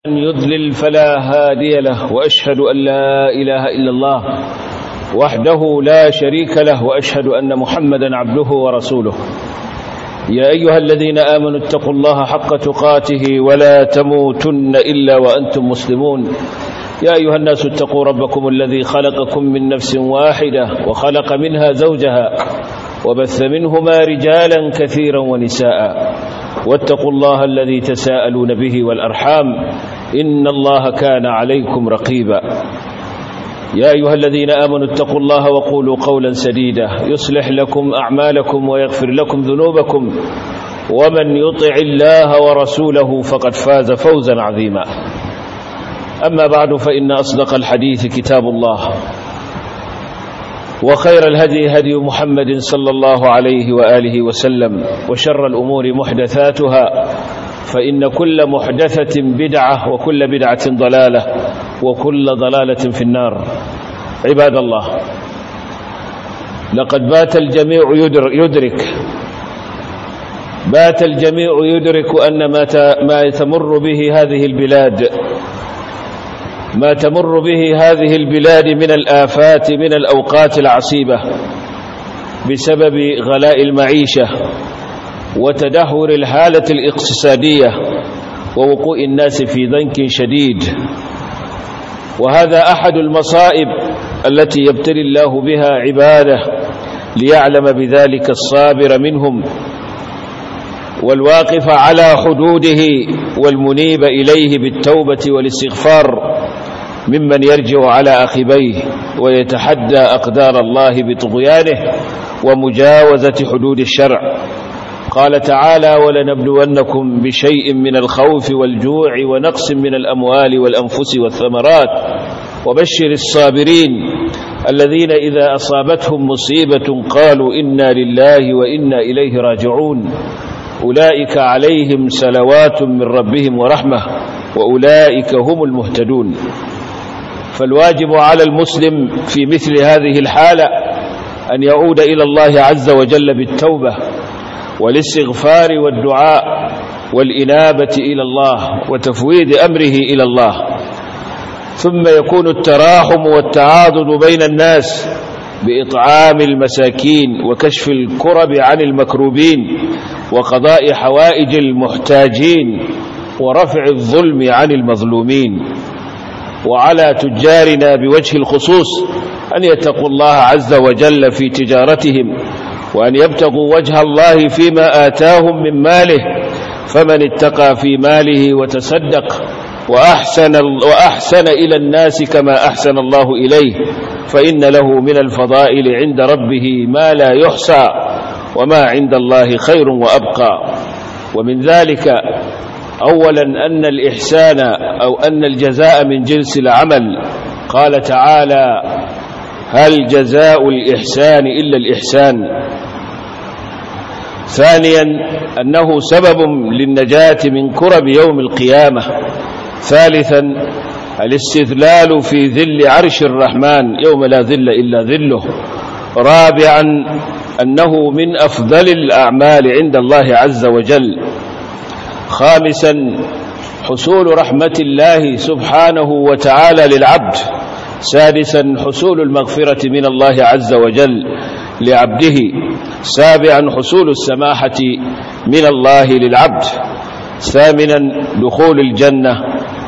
يضلل فلا هادي له وأشهد أن لا إله إلا الله وحده لا شريك له وأشهد أن محمدا عبده ورسوله يا أيها الذين آمنوا اتقوا الله حق تقاته ولا تموتن إلا وأنتم مسلمون يا أيها الناس اتقوا ربكم الذي خلقكم من نفس واحدة وخلق منها زوجها وبث منهما رجالا كثيرا ونساء واتقوا الله الذي تساءلون به والأرحام إن الله كان عليكم رقيبا يا أيها الذين آمنوا اتقوا الله وقولوا قولا سديدا يصلح لكم أعمالكم ويغفر لكم ذنوبكم ومن يطع الله ورسوله فقد فاز فوزا عظيما أما بعد فإن أصدق الحديث كتاب الله وخير الهدي هدي محمد صلى الله عليه وآله وسلم وشر الأمور محدثاتها فإن كل محدثة بدعة وكل بدعة ضلالة وكل ضلالة في النار عباد الله لقد بات الجميع يدرك بات الجميع يدرك أن ما تمر به هذه البلاد ما تمر به هذه البلاد من الآفات من الأوقات العصيبة بسبب غلاء المعيشة وتدهور الحالة الاقتصادية ووقوع الناس في ضنك شديد وهذا أحد المصائب التي يبتلي الله بها عباده ليعلم بذلك الصابر منهم والواقف على حدوده والمنيب إليه بالتوبة والاستغفار ممن يرجع على أخبيه ويتحدى أقدار الله بطغيانه ومجاوزة حدود الشرع قال تعالى ولنبلونكم بشيء من الخوف والجوع ونقص من الأموال والأنفس والثمرات وبشر الصابرين الذين إذا أصابتهم مصيبة قالوا إنا لله وإنا إليه راجعون أولئك عليهم سلوات من ربهم ورحمة وأولئك هم المهتدون فالواجب على المسلم في مثل هذه الحالة أن يعود إلى الله عز وجل بالتوبة والاستغفار والدعاء والإنابة إلى الله وتفويض أمره إلى الله ثم يكون التراحم والتعاضد بين الناس بإطعام المساكين وكشف الكرب عن المكروبين وقضاء حوائج المحتاجين ورفع الظلم عن المظلومين وعلى تجارنا بوجه الخصوص أن يتقوا الله عز وجل في تجارتهم وأن يبتغوا وجه الله فيما آتاهم من ماله فمن اتقى في ماله وتصدق وأحسن, وأحسن إلى الناس كما أحسن الله إليه فإن له من الفضائل عند ربه ما لا يحصى وما عند الله خير وأبقى ومن ذلك أولا أن الإحسان أو أن الجزاء من جنس العمل قال تعالى هل جزاء الإحسان إلا الإحسان ثانيا أنه سبب للنجاة من كرب يوم القيامة ثالثا الاستذلال في ذل عرش الرحمن يوم لا ذل إلا ذله رابعا أنه من أفضل الأعمال عند الله عز وجل خامسا حصول رحمة الله سبحانه وتعالى للعبد سادسا حصول المغفرة من الله عز وجل لعبده سابعا حصول السماحة من الله للعبد ثامنا دخول الجنة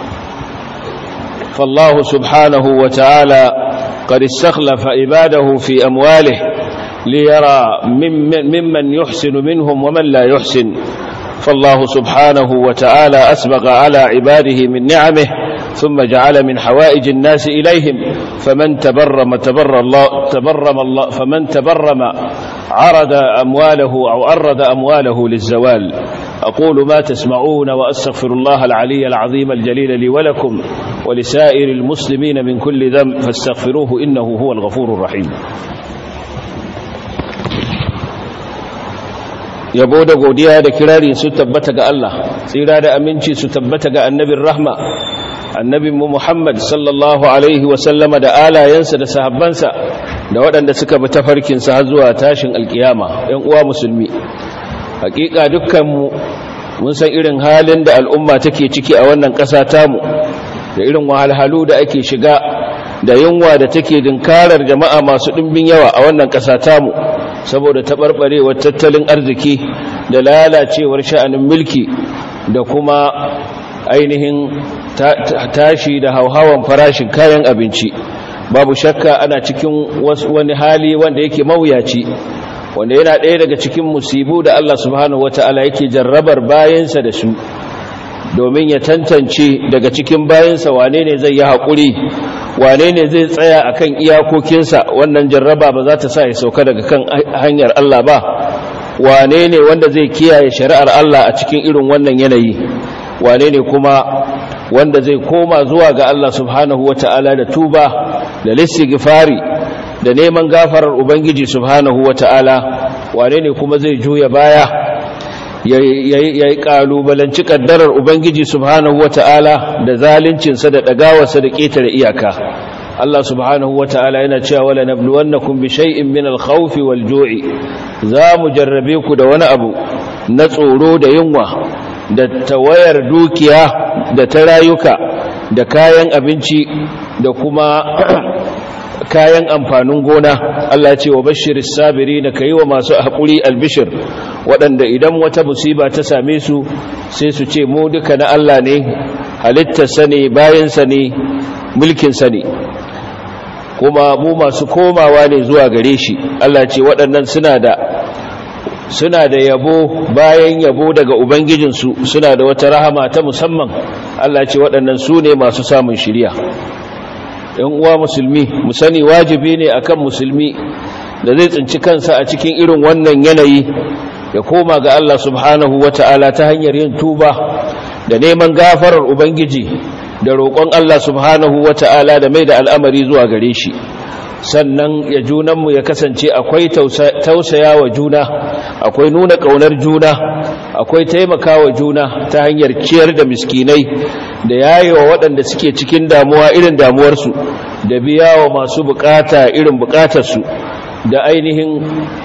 فالله سبحانه وتعالى قد استخلف عباده في أمواله ليرى ممن يحسن منهم ومن لا يحسن فالله سبحانه وتعالى أسبغ على عباده من نعمه ثم جعل من حوائج الناس إليهم فمن تبرم تبر الله تبرم الله فمن تبرم عرض أمواله أو عرض أمواله للزوال أقول ما تسمعون وأستغفر الله العلي العظيم الجليل لي ولكم ولسائر المسلمين من كل ذنب فاستغفروه إنه هو الغفور الرحيم yabo da godiya da kirari su tabbata ga Allah tsira da aminci su tabbata ga annabin rahma annabin mu Muhammad sallallahu alaihi wa sallama da alayensa da sahabbansa da waɗanda suka bi tafarkinsa har zuwa tashin alkiyama ‘yan uwa musulmi hakika dukkanmu mun san irin halin da al'umma take ciki a wannan ƙasa tamu da irin wahalhalu da ake shiga da yunwa da take dinkarar jama'a masu ɗimbin yawa a wannan ƙasa tamu saboda taɓarɓarewar tattalin arziki da lalacewar sha'anin mulki da kuma ainihin tashi da hauhawan farashin kayan abinci babu shakka ana cikin wani hali wanda yake mawuyaci wanda yana ɗaya daga cikin musibu da Allah subhanahu wata'ala yake jarrabar bayansa da su domin ya tantance daga cikin bayansa wane ne zai yi haƙuri wane ne zai tsaya akan iyakokinsa wannan jarraba ba za ta sa ya sauka daga kan hanyar Allah ba wane ne wanda zai kiyaye shari'ar Allah a cikin irin wannan yanayi wane ne kuma wanda zai koma zuwa ga Allah subhanahu wata'ala da tuba da listighfari da neman gafarar ubangiji subhanahu wata'ala wane ne kuma zai juya baya yayi kalubalanci kaddarar ubangiji subhanahu wata'ala da zaluncinsa da dagawarsa da ketare iyaka Allah subhanahu wata'ala yana cewa wala nabluwannakum bi shay'in min al-khawfi wal-ju'i za mu jarrabe ku da wani abu na tsoro da yunwa da tawayar dukiya da ta rayuka da kayan abinci da kuma kayan amfanin gona Allah ce wa bashiris sabiri da kai wa masu haƙuri albishir waɗanda idan wata musiba ta same su sai su ce mu duka na Allah ne halittarsa ne bayansa ne mulkinsa ne kuma mu masu komawa ne zuwa gare shi Allah ce waɗannan suna da suna da yabo bayan yabo daga ubangijinsu suna da wata rahama ta musamman Allah ce waɗannan su ne masu samun shirya ‘yan uwa musulmi mu sani wajibi ne akan musulmi da zai tsinci kansa a cikin irin wannan yanayi ya koma ga Allah subhanahu wa ta'ala ta hanyar yin tuba da neman gafarar ubangiji da roƙon Allah subhanahu wa ta'ala da mai da al'amari zuwa gare shi sannan ya junanmu ya kasance akwai tausaya wa juna akwai nuna ƙaunar juna akwai taimaka wa juna ta hanyar ciyar da miskinai da yayewa waɗanda suke cikin damuwa irin damuwarsu da biya wa masu bukata irin bukatarsu da ainihin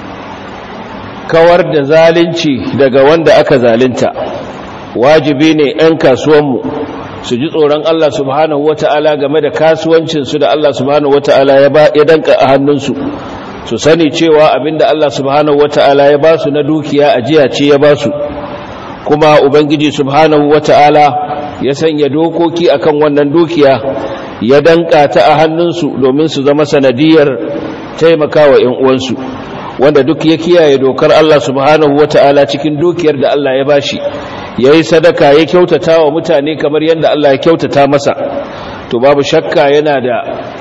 kawar da zalunci daga wanda aka zalunta wajibi ne 'yan kasuwanmu su ji tsoron Allah subhanahu wata'ala game da kasuwancinsu da Allah subhanahu wata'ala ya danka a hannunsu su sani cewa abinda Allah subhanahu wata'ala ya ba su na dukiya ajiya ce ya ba su kuma ubangiji subhanahu wata'ala ya sanya dokoki akan wannan dukiya ya danka ta a hannunsu domin su zama sanadiyar taimakawa ƴan uwansu wanda duk ya kiyaye dokar Allah subhanahu wata'ala cikin dukiyar da Allah ya bashi yayi sadaka ya kyautata wa mutane kamar yadda Allah ya kyautata masa to babu shakka yana da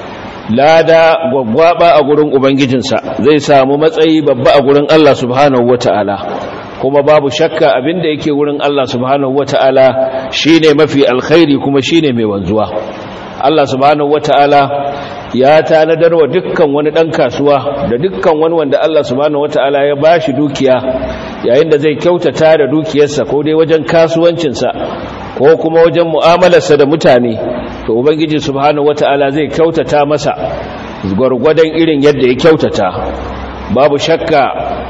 lada gwaggwaba a gurin ubangijinsa zai samu matsayi babba a gurin Allah subhanahu wata'ala kuma babu shakka abinda yake wurin Allah subhanahu wata'ala shine mafi alkhairi kuma shine mai wanzuwa Allah subhanahu wata'ala ya tanadar wa dukkan wani dan kasuwa da dukkan wani wanda Allah subhanahu wata'ala ya bashi dukiya yayin da zai kyautata da dukiyarsa ko dai wajen kasuwancinsa ko kuma wajen mu'amalarsa da mutane to ubangiji subhanahu wata'ala zai kyautata masa gwargwadon irin yadda ya kyautata babu shakka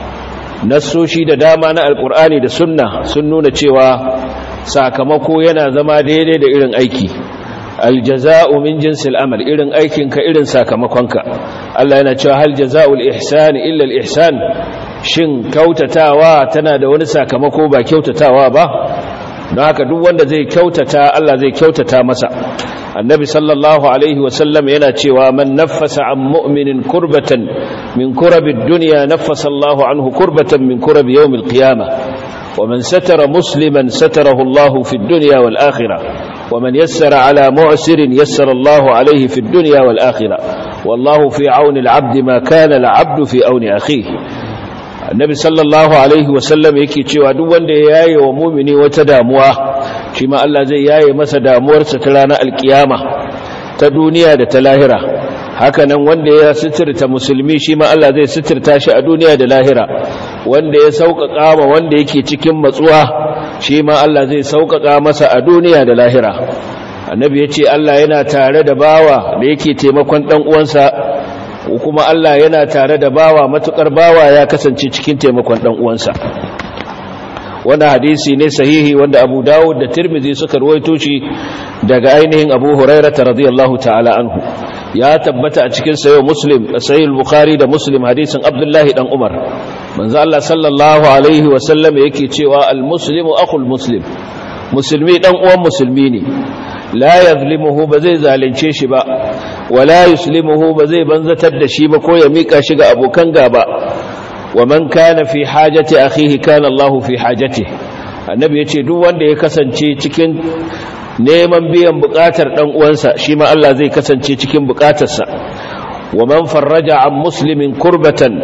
nassoshi da dama na alkur'ani da sunna sun nuna cewa sakamako yana zama daidai da irin aiki aljaza'u min jinsil amal irin aikinka irin sakamakonka Allah yana cewa hal jaza'ul ihsani illa al-ihsan shin kyautatawa tana da wani sakamako ba kyautatawa ba don haka duk wanda zai kyautata Allah zai kyautata masa annabi sallallahu alaihi wasallam yana cewa man naffasa an mu'minin kurbatan min kurabid dunya naffasa Allahu anhu kurbatan min kurabi yawmil qiyamah wa man satara musliman satarahu Allahu fid dunya wal akhirah wa man yassara ala mu'sirin yassara Allahu alayhi fid dunya wal akhirah wallahu fi auni al-'abdi ma kana al-'abdu fi auni akhihi annabi sallallahu alaihi wasallam yake cewa duk wanda ya yaye wa mumini wata damuwa shi ma Allah zai yaye masa damuwarsa ta ranar alkiyama ta duniya da ta lahira hakanan wanda ya sitirta musulmi shi ma Allah zai sitirta shi a duniya da lahira wanda ya sauƙaƙa ma wanda yake cikin matsuwa shi ma Allah zai sauƙaƙa masa a duniya da lahira annabi ya ce Allah yana tare da bawa da yake taimakon ɗan uwansa kuma Allah yana tare da bawa matukar bawa ya kasance cikin taimakon dan uwansa wannan hadisi ne sahihi wanda abu dawud da tirmidhi suka ruwaito shi daga ainihin abu hurairata radiyallahu ta'ala anhu ya tabbata a cikin sayo muslim sahih bukhari da muslim hadisin abdullahi dan umar manzo Allah sallallahu alaihi wa sallam yake cewa al muslimu akhul muslim musulmi dan uwan musulmi ne la yazlimuhu ba zai zalunce shi ba wala yuslimuhu ba zai banzatar da shi ba ko ya mika shi ga abokan gaba wa man kana fi hajati akhihi kana Allahu fi hajati annabi yace duk wanda ya kasance cikin neman biyan bukatar dan uwansa shi ma Allah zai kasance cikin bukatarsa wa man farraja an muslimin kurbatan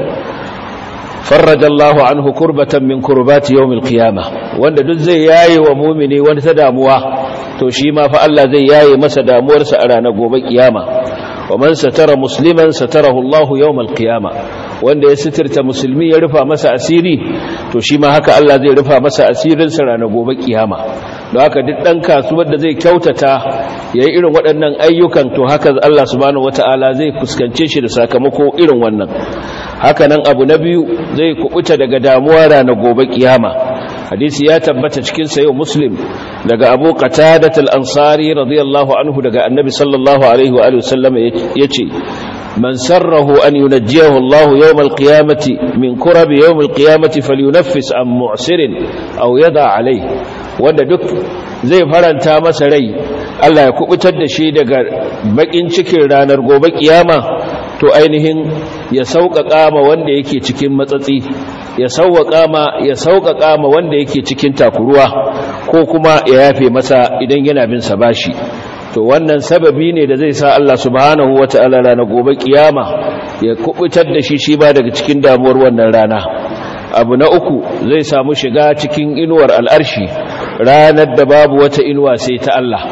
farraja Allahu anhu kurbatan min kurbati yawmil qiyamah wanda duk zai yaye wa mu'mini wani ta damuwa to shi ma fa Allah zai yaye masa damuwarsa a ranar gobe kiyama wa man satara musliman satarahu Allahu yawmal qiyamah wanda ya sitirta musulmi ya rufa masa asiri to shi ma haka Allah zai rufa masa asirinsa ranar gobe kiyama don haka duk ɗan kasuwar da zai kyautata ya yi irin waɗannan ayyukan to haka Allah subhanahu wata'ala zai fuskance shi da sakamako irin wannan haka nan abu na biyu zai kubuta daga damuwa ranar gobe kiyama hadisi ya tabbata cikin sayo muslim daga abu qatadat al-ansari radiyallahu anhu daga annabi sallallahu alaihi wa alihi wasallam yace من سره أن ينجيه الله يوم القيامة من كرب يوم القيامة فلينفس عن معسر أو يضع عليه wanda duk zai faranta masa rai Allah ya kubutar da shi daga bakin cikin ranar gobe kiyama to ainihin ya sauƙaƙa ma wanda yake cikin matsatsi ya sauƙaƙa ma ya sauƙaƙa ma wanda yake cikin takuruwa ko kuma ya yafe masa idan yana bin sa bashi to wannan sababi ne da zai sa Allah subhanahu wata'ala ranar gobe kiyama ya kubutar da shi shi ba daga cikin damuwar wannan rana abu na uku zai samu shiga cikin inuwar al'arshi ranar da babu wata inuwa sai ta Allah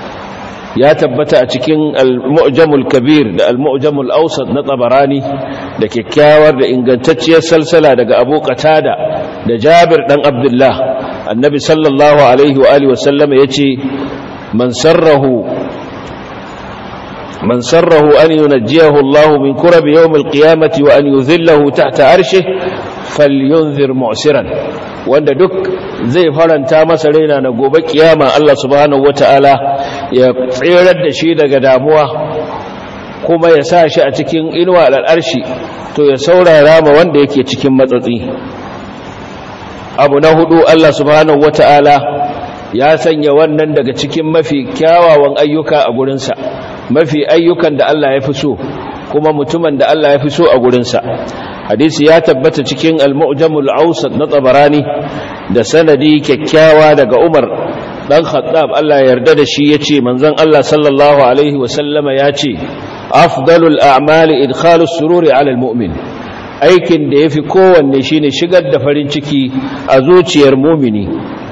ya tabbata a cikin al-mu'jamul kabir da al-mu'jamul awsat na tabarani da kyakkyawar da ingantacciyar salsala daga Abu Qatada da Jabir dan Abdullah annabi sallallahu alaihi wa alihi wa sallama yace من سره من سره أن ينجيه الله من كرب يوم القيامة وأن يذله تحت عرشه فلينذر معسرا wanda duk zai faranta masa raina na gobe kiyama Allah subhanahu wataala ya tsirar da shi daga damuwa kuma ya sa shi a cikin inuwa al'arshi to ya saurara ma wanda yake cikin matsatsi abu na hudu Allah subhanahu wataala ya sanya wannan daga cikin mafi kyawawan ayyuka a gurinsa mafi ayyukan da Allah ya fi so kuma mutumin da Allah ya fi so a gurinsa hadisi ya tabbata cikin al-mu'jamul awsat na tabarani da sanadi kyakkyawa daga Umar dan Khattab Allah ya yarda da shi yace manzon Allah sallallahu alaihi wa sallama yace afdalul a'mali idkhalus sururi 'ala al-mu'min aikin da yafi kowanne shine shigar da farin ciki a zuciyar mu'mini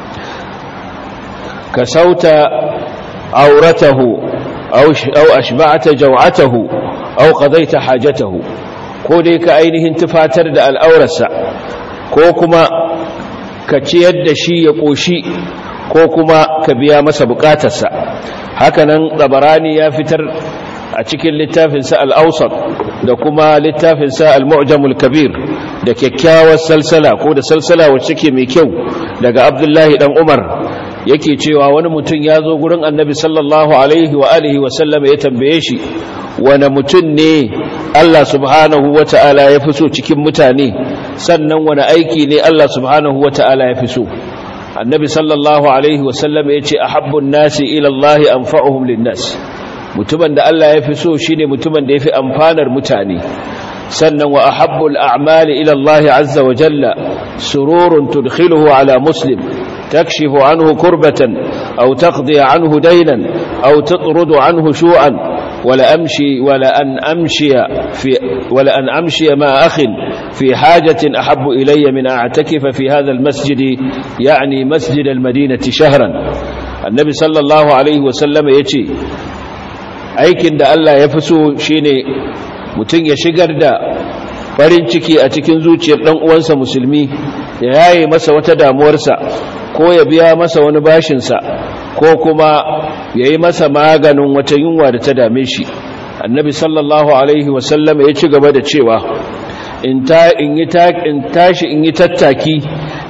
كسوت عورته أو, أو أشبعت جوعته أو قضيت حاجته ko dai ka ainihin tufatar da al'aurarsa ko kuma ka ciyar da shi ya ƙoshi ko kuma ka biya masa bukatarsa hakanan tsabarani ya fitar a cikin littafinsa al'ausar da kuma littafinsa al-mu'jamul kabir da kyakkyawar salsala ko da salsala wacce ke mai kyau daga abdullahi dan umar yake cewa wani mutum ya zo gurin annabi sallallahu alaihi wa alihi wa sallama ya tambaye shi wani mutum ne Allah subhanahu wa ta'ala ya fi so cikin mutane sannan wani aiki ne Allah subhanahu wa ta'ala ya fi so annabi sallallahu alaihi wa sallama ya ce a habbun nasi ilallahi an fa'uhum linnas mutumin da Allah ya fi so shi ne mutumin da ya fi amfanar mutane sannan wa ahabbul a'mali ila Allah azza wa jalla sururun tudkhiluhu ala muslim تكشف عنه كربة أو تقضي عنه دينا أو تطرد عنه شوعا ولا أمشي ولا أن أمشي في ولا أن أمشي مع أخ في حاجة أحب إلي من أعتكف في هذا المسجد يعني مسجد المدينة شهرا النبي صلى الله عليه وسلم يتي aikin da Allah ya fi so shine mutum ya shigar da farin ciki a cikin zuciyar ɗan uwansa musulmi ya yaye masa wata damuwarsa ko ya biya masa wani bashinsa ko kuma ya yi masa maganin wata yunwa da ta dame shi annabi sallallahu alaihi wasallam ya ci gaba da cewa in tashi in yi tattaki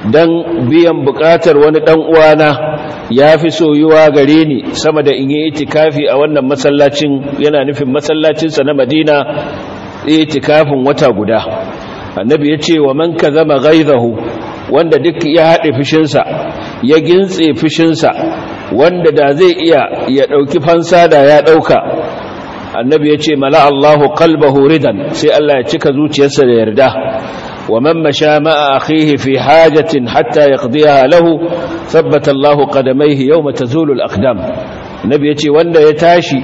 dan biyan bukatar wani dan uwana yafi soyuwa gare ni sama da in yi itikafi a wannan masallacin yana nufin masallacin sa na Madina itikafin wata guda annabi yace wa man kazama ghaizahu wanda duk ya hade fushin sa ya gintse fushin sa wanda da zai iya ya dauki fansa da ya dauka annabi yace mala Allahu qalbahu ridan sai Allah ya cika zuciyarsa da yarda ومن مشى مع أخيه في حاجة حتى يقضيها له ثبت الله قدميه يوم تزول الأقدام النبي يتي وانا يتاشي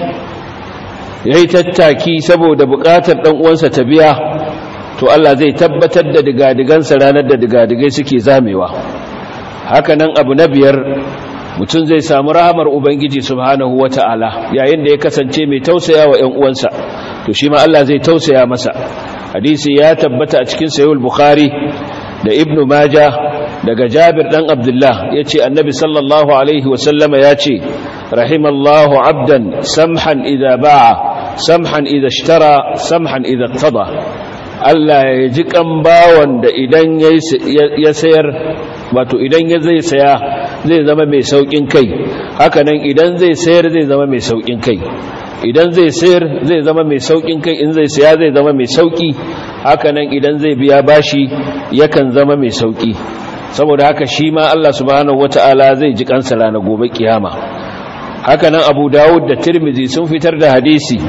يتتاكي سبو دبقات الأنوانسة تبيا to Allah zai tabbatar da digadigansa ranar da digadigai suke zamewa hakanan abu na biyar mutum zai samu rahamar ubangiji subhanahu wata'ala yayin da ya kasance mai tausaya wa ƴan uwansa to shi ma Allah zai tausaya masa hadisi ya tabbata a cikin sayul bukhari da ibnu maja daga jabir dan abdullah ya ce annabi sallallahu alaihi wasallama ya ce rahimallahu abdan samhan idha ba'a samhan idha ishtara samhan idha qada Allah ya ji kan bawan da idan ya sayar wato idan ya zai saya zai zama mai saukin kai hakanan idan zai sayar zai zama mai saukin kai idan zai sayar zai zama mai saukin kai in zai saya zai zama mai sauki hakanan idan zai biya bashi yakan zama mai sauki saboda haka shi ma Allah subhanahu wata'ala zai ji kansa ranar gobe kiyama hakanan Abu Dawud da Tirmidhi sun fitar da hadisi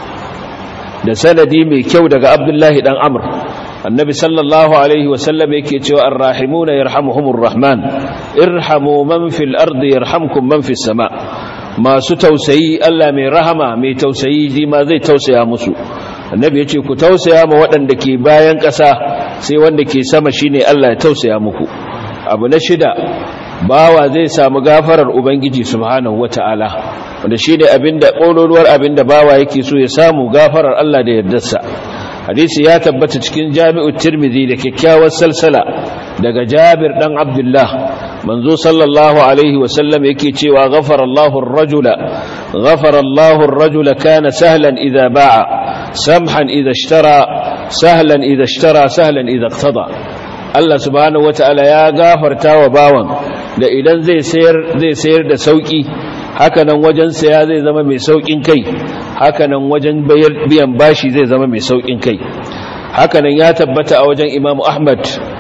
da sanadi mai kyau daga Abdullahi dan Amr annabi sallallahu alaihi wasallam yake cewa arrahimuna yarhamuhumur rahman irhamu man fil ardi yarhamkum man fis sama' masu tausayi Allah mai rahama mai tausayi ji ma zai tausaya musu annabi ya ce ku tausaya ma waɗanda ke bayan ƙasa sai wanda ke sama shine Allah ya tausaya muku abu na shida bawa zai samu gafarar ubangiji subhanahu wata'ala wanda shine abinda ƙololuwar abinda bawa yake so ya samu gafarar Allah da yardarsa hadisi ya tabbata cikin jami'u tirmidhi da kyakkyawar salsala daga jabir dan abdullah manzo sallallahu alaihi wasallam yake cewa ghafara Allahu ar-rajula ghafara Allahu ar-rajula kana sahlan idha ba'a samhan idha ishtara sahlan idha ishtara sahlan idha iqtada Allah subhanahu wataala ya gafarta wa bawan da idan zai sayar zai sayar da sauki hakanan wajen saya zai zama mai saukin kai hakanan wajen biyan bashi zai zama mai saukin kai hakanan ya tabbata a wajen Imam Ahmad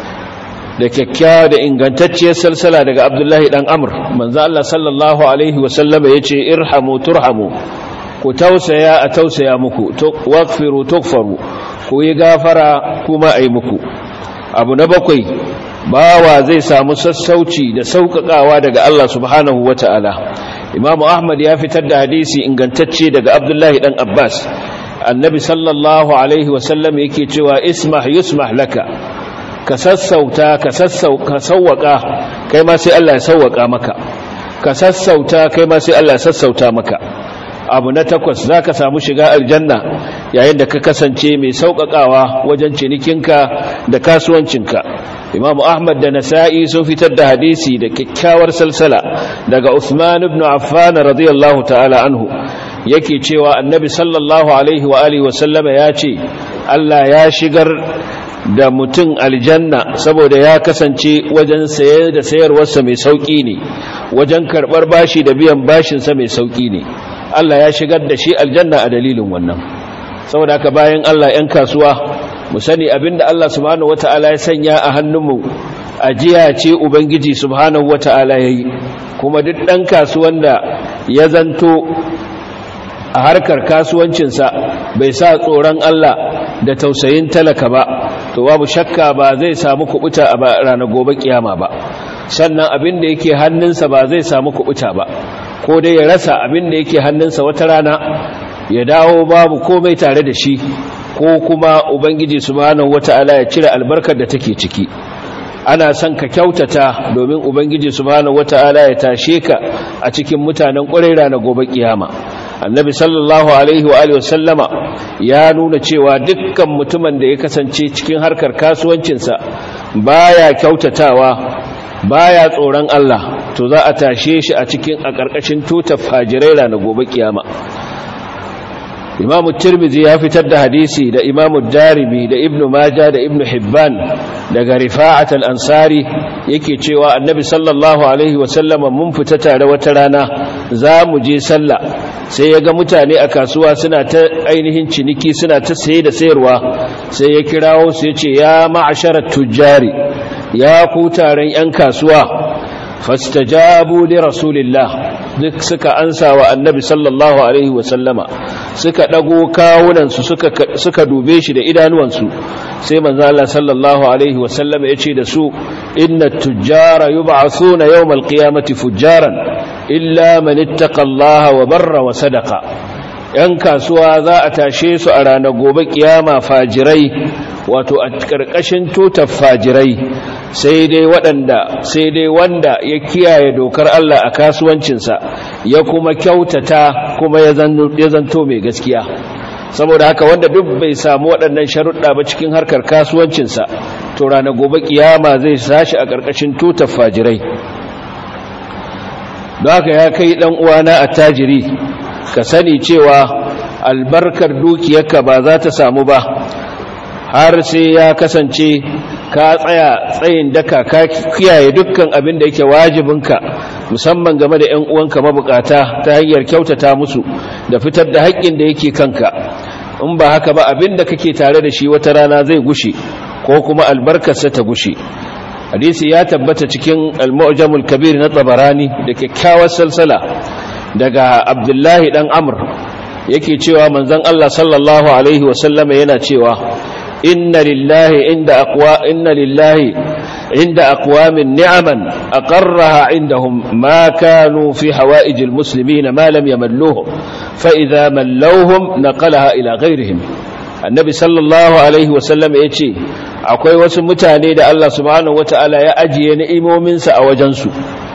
da kyakkyawa da ingantacciyar salsala daga abdullahi dan amur manzo Allah sallallahu alaihi wasallama ya ce irhamu turhamu ku tausaya a tausaya muku waqfiru tukfaru ku yi gafara kuma ai muku abu na bakwai bawa zai samu sassauci da sauƙaƙawa daga Allah subhanahu wata'ala imamu ahmad ya fitar da hadisi ingantacce daga abdullahi dan abbas annabi sallallahu alaihi wasallam yake cewa ismah yusmah laka ka sassauta ka sassauka kai ma sai Allah ya sauwaka maka ka sassauta kai ma sai Allah ya sassauta maka abu na takwas za ka samu shiga aljanna yayin da ka kasance mai sauƙaƙawa wajen cinikinka da kasuwancinka imamu ahmad da nasa'i sun fitar da hadisi da kyakkyawar salsala daga usman ibn affan radiyallahu ta'ala anhu yake cewa annabi sallallahu alaihi wa alihi wa sallama ya ce Allah ya shigar da mutum aljanna saboda ya kasance wajen saye da sayarwarsa mai sauƙi ne wajen karɓar bashi da biyan bashinsa mai sauƙi ne Allah ya shigar da shi aljanna a dalilin wannan saboda haka bayan Allah 'yan kasuwa mu sani abinda Allah subhanahu wata'ala ya sanya a hannunmu ajiya ce ubangiji subhanahu wata'ala yayi kuma duk ɗan kasuwan da ya zanto a harkar kasuwancinsa bai sa tsoron Allah da tausayin talaka ba to babu shakka ba zai samu kubuta a ranar gobe kiyama ba sannan abin da yake hannunsa ba zai samu kubuta ba ko dai ya rasa abin da yake hannunsa wata rana ya dawo babu komai tare da shi ko kuma ubangiji subhanahu wata'ala ya cire albarkar da take ciki ana son ka kyautata domin ubangiji subhanahu wata'ala ya tashe ka a cikin mutanen ƙwarai na gobe kiyama annabi sallallahu alaihi wa alihi wasallama ya nuna cewa dukkan mutumin da ya kasance cikin harkar kasuwancinsa baya kyautatawa baya tsoron Allah to za a tashe shi a cikin a ƙarƙashin tutar fajirai na gobe kiyama imamu tirmidhi ya fitar da hadisi da imamu darimi da ibnu maja da ibnu hibban daga rifa'at al-ansari yake cewa annabi sallallahu alaihi wasallama mun fita tare wata rana za mu je sallah sai ya ga mutane a kasuwa suna ta ainihin ciniki suna ta saye da sayarwa sai ya kirawo su ya ce ya ma'asharar tujjari ya ku taron 'yan kasuwa fastajabu li rasulillah duk suka ansa wa annabi sallallahu alaihi wasallama suka dago kawunansu suka suka dube shi da idanuwansu sai manzo Allah sallallahu alaihi wasallama yace da su inna tujjara yub'athuna yawmal qiyamati fujjaran illa man ittaqa Allah wa barra wa sadaqa yan kasuwa za a tashe su a ranar gobe kiyama fajirai wato a ƙarƙashin tutar fajirai sai dai waɗanda sai dai wanda ya kiyaye dokar Allah a kasuwancinsa ya kuma kyautata kuma ya zanto mai gaskiya saboda haka wanda duk bai samu waɗannan sharuɗa ba cikin harkar kasuwancinsa to ranar gobe kiyama zai sashi a ƙarƙashin tutar fajirai don haka ya kai ɗan uwana a tajiri ka sani cewa albarkar dukiyarka ba za ta samu ba har sai ya kasance ka tsaya tsayin daka ka kiyaye dukkan abin da yake wajibinka musamman game da 'yan uwanka mabukata ta hanyar kyautata musu da fitar da haƙƙin da yake kanka in ba haka ba abin da kake tare da shi wata rana zai gushe ko kuma albarkarsa ta gushe hadisi ya tabbata cikin al-mu'jamul kabir na tabarani da kyakkyawar salsala daga abdullahi dan amr yake cewa manzon Allah sallallahu alaihi wasallama yana cewa inna lillahi inda aqwa inna lillahi inda aqwamin ni'aman aqarraha indahum ma kanu fi hawaij almuslimin ma lam yamalluhum fa idha mallawhum naqalaha ila ghayrihim annabi sallallahu alaihi wasallam yace akwai wasu mutane da Allah subhanahu wataala ya ajiye ni'imominsa a wajensu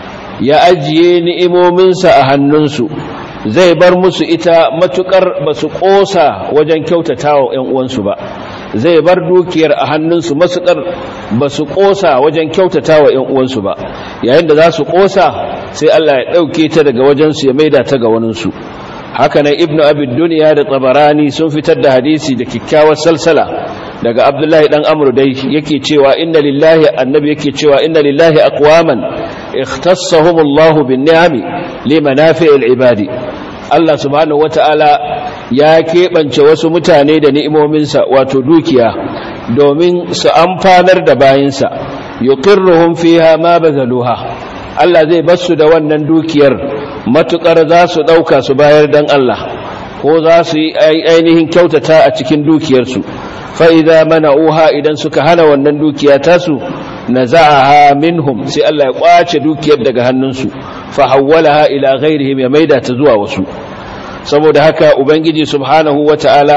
ya ajiye ni'imominsa a hannunsu zai bar musu ita matukar ba su ƙosa wajen kyautata wa ‘yan uwansu ba zai bar dukiyar a hannunsu matukar ba su ƙosa wajen kyautata wa ‘yan uwansu ba yayin da za su ƙosa sai Allah ya ɗauke ta daga wajensu ya maida ta ga waninsu haka nan ibnu abid duniya da tsabarani sun fitar da hadisi da kyakkyawar salsala daga abdullahi dan amru dai yake cewa inna lillahi annabi yake cewa inna lillahi aqwaman ikhtassahumullahu bin ni'ami limanafi'il ibadi Allah subhanahu wata'ala ya keɓance wasu mutane da ni'imominsa wato dukiya domin su amfanar da bayinsa yuqirruhum fiha ma bazaluha Allah zai basu da wannan dukiyar matukar za su ɗauka su bayar dan Allah ko za su yi ainihin kyautata a cikin dukiyarsu fa'iza mana uha idan suka hana wannan dukiya tasu na za'aha minhum sai Allah ya ƙwace dukiyar daga hannunsu fahawwalaha ila ghairihim ya maida ta zuwa wasu saboda haka ubangiji subhanahu wata'ala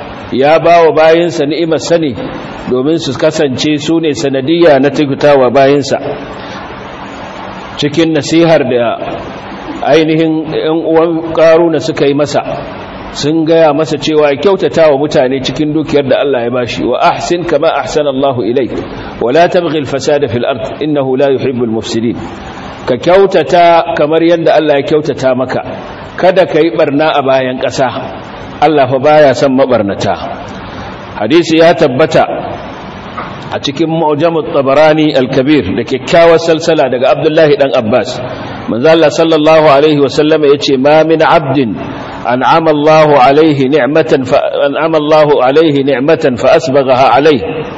ya ba wa bayinsa ni'imar sani domin su kasance su ne sanadiyya na tukutawa bayinsa cikin nasihar da ainihin ‘yan uwan ƙaruna suka yi masa sun gaya masa cewa ya kyautata wa mutane cikin dukiyar da Allah ya bashi wa ahsin kama ahsana Allahu ilaik wa la tabghi al-fasada fil ard innahu la yuhibbul mufsidin ka kyautata kamar yadda Allah ya kyautata maka kada ka yi barna a bayan ƙasa Allah fa baya son mabarnata hadisi ya tabbata a cikin mu'jamut tabarani al-kabir da kyakkyawar salsala daga Abdullahi dan Abbas manzo Allah sallallahu alaihi wa sallama yace ma min abdin أنعم الله عليه نعمة فأنعم الله عليه نعمة فأسبغها عليه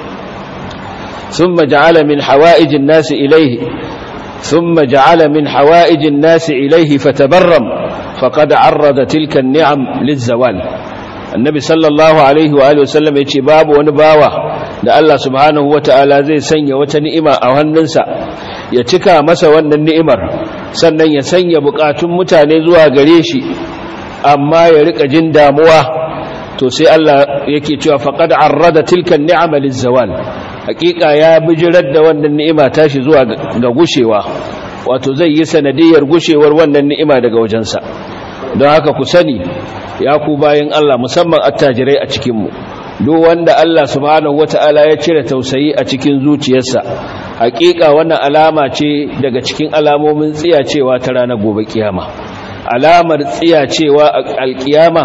ثم جعل من حوائج الناس إليه ثم جعل من حوائج الناس إليه فتبرم فقد عرض تلك النعم للزوال النبي صلى الله عليه وآله وسلم يتي باب ونباوة da Allah subhanahu wa ta'ala zai sanya wata ni'ima a hannunsa ya cika masa wannan ni'imar sannan ya sanya bukatun mutane zuwa gare shi amma ya rika jin damuwa to sai Allah yake cewa faqad arrada tilka ni'ama lizawal hakika ya bijirar da wannan ni'ima tashi zuwa ga gushewa wato zai yi sanadiyar gushewar wannan ni'ima daga wajensa don haka ku sani ya ku bayin Allah musamman attajirai a cikin mu duk wanda Allah subhanahu wata'ala ya cire tausayi a cikin zuciyarsa hakika wannan alama ce daga cikin alamomin tsiyacewa ta ranar gobe kiyama alamar tsiyacewa alkiyama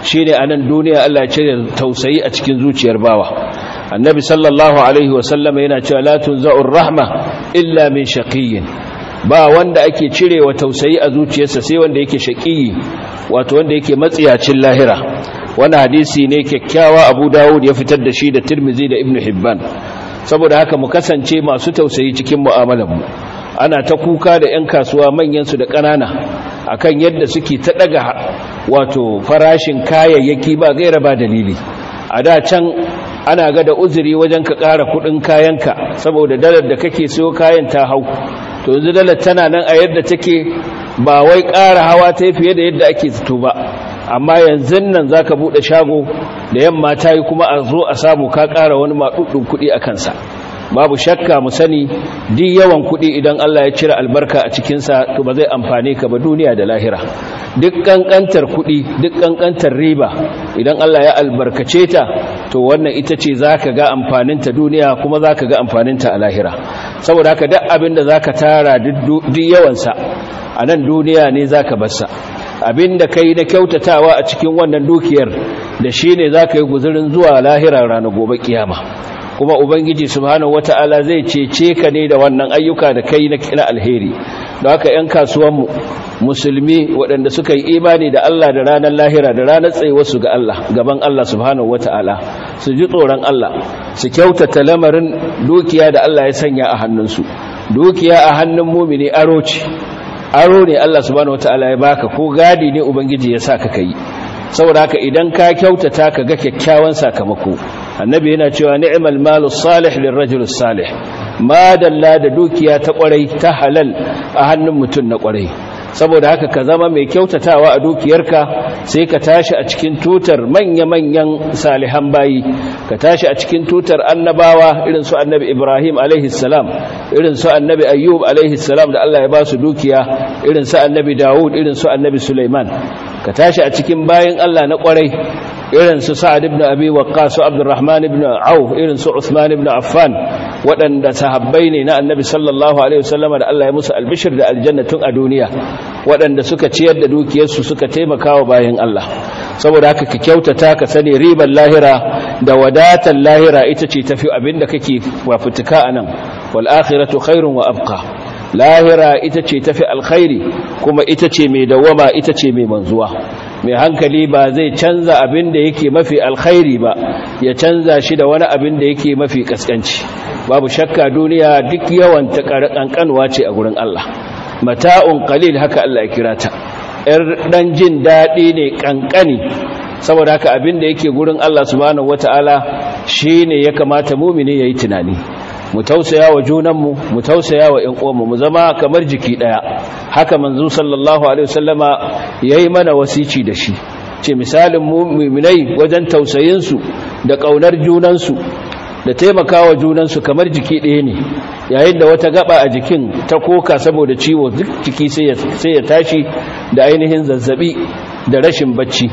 shine anan duniya Allah ya cire tausayi a cikin zuciyar bawa annabi sallallahu alaihi wasallam yana cewa la tunza'ur rahma illa min shaqiyyin ba wanda ake cirewa tausayi a zuciyarsa sai wanda yake shaqiyi wato wanda yake matsiyacin lahira wannan hadisi ne kyakkyawa Abu Dawud ya fitar da shi da Tirmidhi da Ibn Hibban saboda haka mu kasance masu tausayi cikin mu'amalar mu ana ta kuka da 'yan kasuwa manyansu da ƙanana akan yadda suke ta ɗaga wato farashin kayayyaki ba gaira ba dalili a da can ana ga da uzuri wajen ka ƙara kuɗin kayanka saboda dalar da kake siyo kayan ta hau to yanzu dalar tana nan a yadda take ba wai ƙara hawa ta fiye da yadda ake zato ba amma yanzu nan za ka buɗe shago da yamma ta yi kuma a zo a samu ka ƙara wani maɗuɗin kuɗi a kansa babu shakka mu sani duk yawan kuɗi idan Allah ya cire albarka a cikinsa to ba zai amfane ka ba duniya da lahira duk ƙanƙantar kuɗi duk ƙanƙantar riba idan Allah ya albarkace ta to wannan ita ce za ka ga amfaninta duniya kuma za ka ga amfaninta a lahira saboda haka duk abin da za ka tara duk yawansa a nan duniya ne za ka bassa abin da ka yi na kyautatawa a cikin wannan dukiyar da shi ne za ka yi guzurin zuwa lahira ranar gobe kiyama kuma ubangiji subhanahu wata'ala zai cece ka ne da wannan ayyuka da kai na alheri don haka 'yan kasuwanmu musulmi waɗanda suka yi imani da Allah da ranar lahira da ranar tsayuwarsu ga Allah gaban Allah subhanahu wata'ala su ji tsoron Allah su kyautata lamarin dukiya da Allah ya sanya a hannunsu dukiya a hannun mumini aro ce aro ne Allah subhanahu wata'ala ya baka ko gadi ne ubangiji ya sa ka kai saboda haka idan ka kyautata ka ga kyakkyawan sakamako annabi yana cewa ni'mal malu salih lirrajul salih ma dalla da dukiya ta kwarai ta halal a hannun mutum na kwarai saboda haka ka zama mai kyautatawa a dukiyarka sai ka tashi a cikin tutar manya-manyan salihan bayi ka tashi a cikin tutar annabawa irin su annabi ibrahim salam irin su annabi ayyub salam da allah ya ba su dukiya irin su annabi dawud irin su annabi suleiman ka tashi a cikin bayin allah na kwarai irin su sa'ad ibn abi waqqas su abdurrahman ibn auf irin su usman ibn affan waɗanda sahabbai ne na annabi sallallahu alaihi wasallam da Allah ya musu albishir da aljannatun a duniya waɗanda suka ciyar da dukiyarsu suka taimaka wa bayan Allah saboda haka ka kyautata ka sani ribar lahira da wadatar lahira ita ce tafi abinda kake wafutuka anan wal akhiratu khairun wa abqa lahira ita ce tafi alkhairi kuma ita ce mai dawama ita ce mai manzuwa mai hankali ba zai canza abin da yake mafi alkhairi ba ya canza shi da wani abin da yake mafi kaskanci babu shakka duniya duk yawan ta kankanwa ce a gurin Allah mata'un qalil haka Allah ya kira ta yar dan jin dadi ne kankani saboda haka abin da yake gurin Allah subhanahu wataala shine ya kamata mu'mini yayi tunani mu tausaya wa junanmu mu tausaya wa ƴan uwanmu mu zama kamar jiki daya haka manzo sallallahu alaihi wasallama yayi mana wasici da shi ce misalin mu'minai wajen tausayin su da kaunar junan su da taimakawa junan su kamar jiki ɗaya ne yayin da wata gaba a jikin ta koka saboda ciwo duk jiki sai ya sai ya tashi da ainihin zazzabi da rashin bacci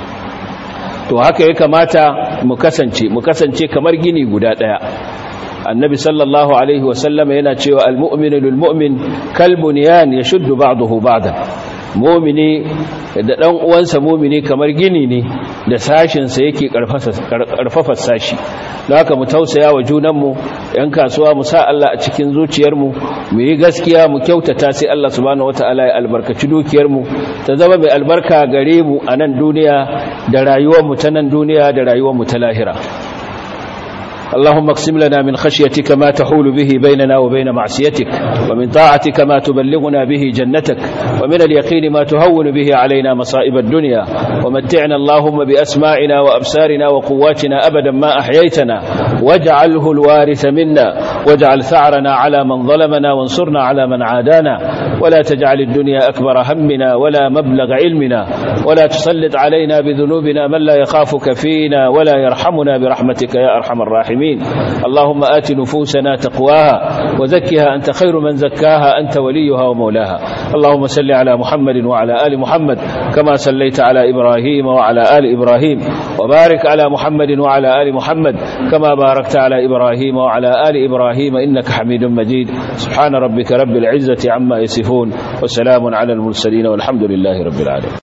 to haka ya kamata mu kasance mu kasance kamar gini guda ɗaya annabi sallallahu alaihi wasallama yana cewa almu'minu lilmu'min kalbunyan yashuddu ba'dahu ba'dan mu'mini da dan uwansa mu'mini kamar gini ne da sashin sa yake karfafa sashi don haka mu tausaya wa junanmu yan kasuwa mu sa Allah a cikin zuciyarmu mu yi gaskiya mu kyautata sai Allah subhanahu wataala ya albarkaci dukiyarmu ta zama mai albarka gare mu a nan duniya da rayuwarmu ta nan duniya da rayuwarmu ta lahira اللهم اقسم لنا من خشيتك ما تحول به بيننا وبين معصيتك ومن طاعتك ما تبلغنا به جنتك ومن اليقين ما تهون به علينا مصائب الدنيا ومتعنا اللهم بأسماعنا وأبصارنا وقواتنا أبدا ما أحييتنا واجعله الوارث منا واجعل ثأرنا على من ظلمنا وانصرنا على من عادانا ولا تجعل الدنيا أكبر همنا ولا مبلغ علمنا ولا تسلط علينا بذنوبنا من لا يخافك فينا ولا يرحمنا برحمتك يا أرحم الراحمين اللهم آت نفوسنا تقواها وزكها أنت خير من زكاها أنت وليها ومولاها اللهم صل على محمد وعلى آل محمد كما صليت على إبراهيم وعلى آل إبراهيم وبارك على محمد وعلى آل محمد كما باركت على إبراهيم وعلى آل إبراهيم إنك حميد مجيد سبحان ربك رب العزة عما يصفون وسلام على المرسلين والحمد لله رب العالمين